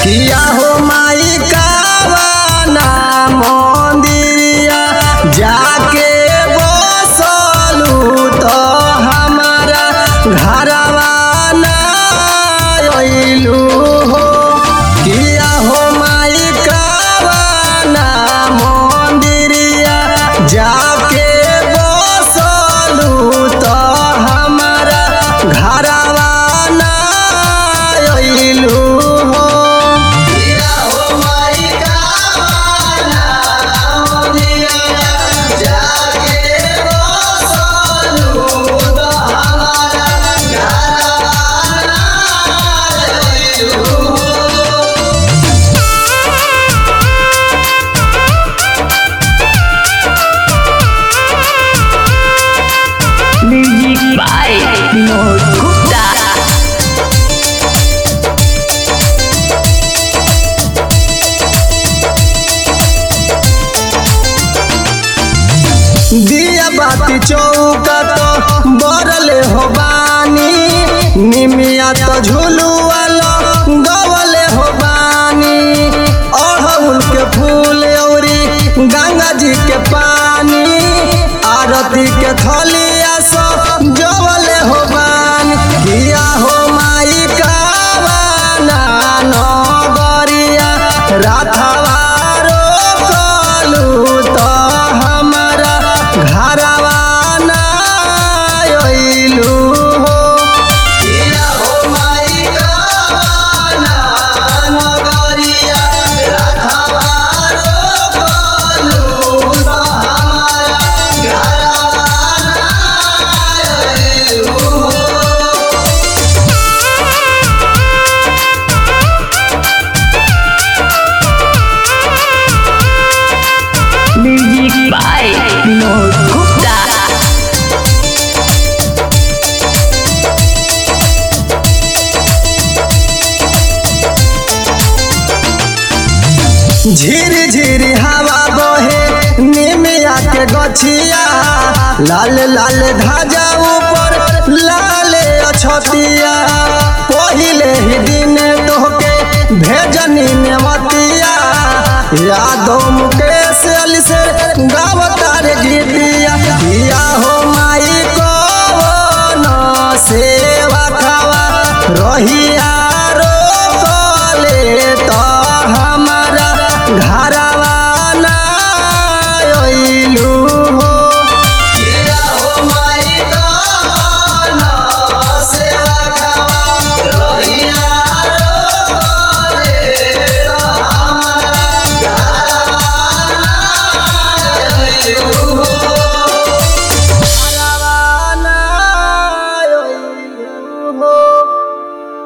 किया हो माई कावाना मंदिरिया जाके बसलू तो हमारा घरवा ना अइलू हो किया हो माई कावाना मंदिरिया जाके बसलू तो हमारा घरवा ना अइलू हो किया हो माई कावाना मंदिरिया जाके बसलू तो हमारा घरवा ना अइलू हो Music by Vinod Gupta. दिया बाती चौका तो बरले हो बानी निमिया तो झुलुआलो गवले हो बानी अड़हुल के फूल औरी गंगा जी के पानी आरती के थलिया सो जवले हो बानी दिया हो माई कावाना नगरिया राथवा रोकलू तो हमारा घरवा ना अइलू हो किया हो माई कावाना नगरिया राथवा रोकलू तो हमारा घरवा ना अइलू हो Music by Vinod Gupta. झिर झिर हवा बहे निमिया के गछिया लाल लाल धाजा ऊपर लाल अछतिया पहिले ही दिन तोहके भेजनी नेवतिया यादों के